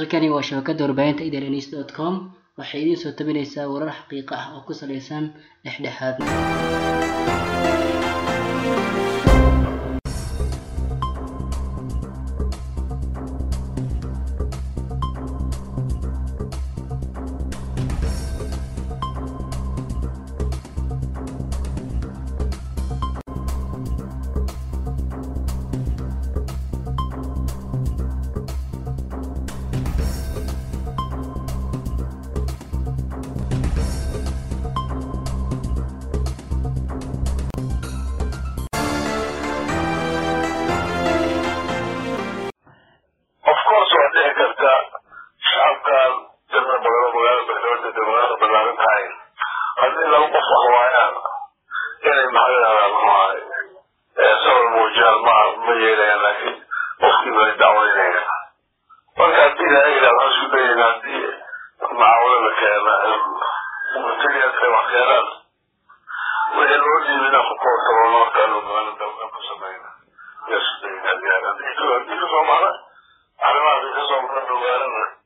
halkani waa shabakada warbaahinta idlns dot com waxay idiin soo tabinaysaa warar xaqiiqo ah oo ku saleysan dhexdhexaad of course waa dhici karta shacabkan tirada badan oo magaalada beledweyne dee magaalada ballaaran tahay haddii laba qof wax waayaan inay maxaa yidhahdaa muxuahay sabab muujiyaan ma ma yeelayaan laakiin qofkiiba ay dacweynayaan marka haddii la yidhahdo waxaan isku dayayna haddii macaawino la keena materialka wax keenaan wixii loo dhiibi inaan ku koortabano markaanu magaalada dalka ku samayna yaa isku dayayna haddii haddii kasoo maray arrimahaas kasoo maran ogaanana